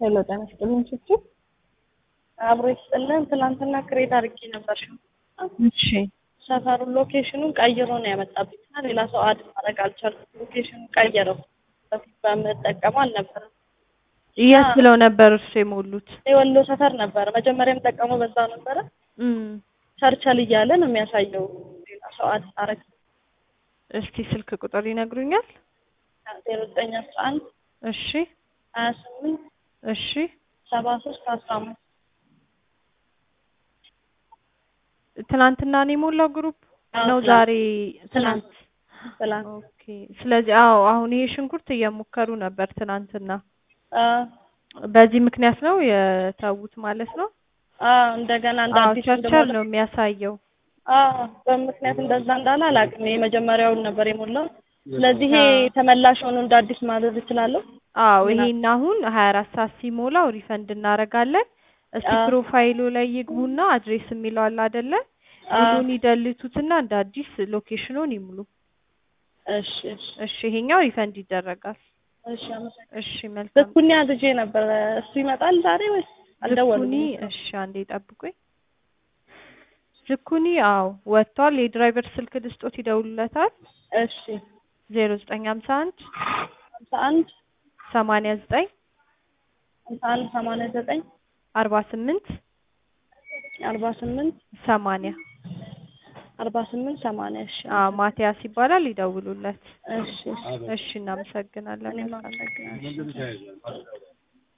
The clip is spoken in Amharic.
ሄሎ ጤና ይስጥልኝ ችችል አብሮ ይስጥልን። ትናንትና ክሬት አድርጌ ነበር። እሺ ሰፈሩን ሎኬሽኑን ቀይሮ ነው ያመጣብኝ እና ሌላ ሰው አድ ማድረግ አልቻልኩም። ሎኬሽኑን ቀየረው። በፊት በምጠቀመው አልነበረም። የት ብለው ነበር እርሱ የሞሉት? የወሎ ሰፈር ነበረ። መጀመሪያ የምጠቀመው በዛ ነበረ። እም ቸርቸል እያለ ነው የሚያሳየው። ሌላ ሰው አድ አረግ እስቲ ስልክ ቁጥር ይነግሩኛል? ዜሮ ዘጠኝ አስራ አንድ እሺ ሀያ ስምንት እሺ ሰባ ሶስት አስራ አምስት ትናንትና ነው የሞላው ግሩፕ አዎ፣ ነው ትናንት። ዛሬ ትናንት ትናንት ትላንት ኦኬ ስለዚህ አዎ አሁን ይሄ ሽንኩርት እየሞከሩ ነበር ትናንትና አ በዚህ ምክንያት ነው የተዉት ማለት ነው አ እንደገና እንደ አዎ አዲስ ቸርቸር እንደሞላ ነው የሚያሳየው አ በምክንያት እንደዛ እንዳለ አላውቅም። የመጀመሪያውን ነበር የሞላው። ስለዚህ ይሄ አዎ። ተመላሽ ሆኖ እንደ አዲስ ማድረግ እችላለሁ? አዎ ምና- ይሄን አሁን ሀያ አራት ሰዓት ሲሞላው ሪፈንድ እናደርጋለን። እስቲ አዎ። ፕሮፋይሉ ላይ ይግቡና አድሬስ የሚለው አለ አይደለ? አዎ። ሙሉን ይደልቱትና እንደ አዲስ ሎኬሽኑን ይሙሉ። እሺ እሺ እሺ ይሄኛው ሪፈንድ ይደረጋል። እሺ አመሰግናለሁ። እሺ መልካም ዝኩኒ አዝዤ ነበር። እሱ ይመጣል ዛሬ ወይስ አልደወሉም? ዝኩኒ እሺ አንዴ ጠብቁኝ። ዝኩኒ አዎ ወጥቷል። የድራይቨር ስልክ ልስጦት ይደውሉለታል። እሺ ዜሮ ዘጠኝ ሀምሳ አንድ ሀምሳ አንድ ሰማንያ ዘጠኝ ሀምሳ አንድ ሰማንያ ዘጠኝ አርባ ስምንት አርባ ስምንት ሰማንያ አርባ ስምንት ሰማንያ እሺ አዎ ማቲያስ ይባላል። ይደውሉለት። እሺ እሺ እሺ እናመሰግናለን። እኔም መልካም አመሰግናለሁ።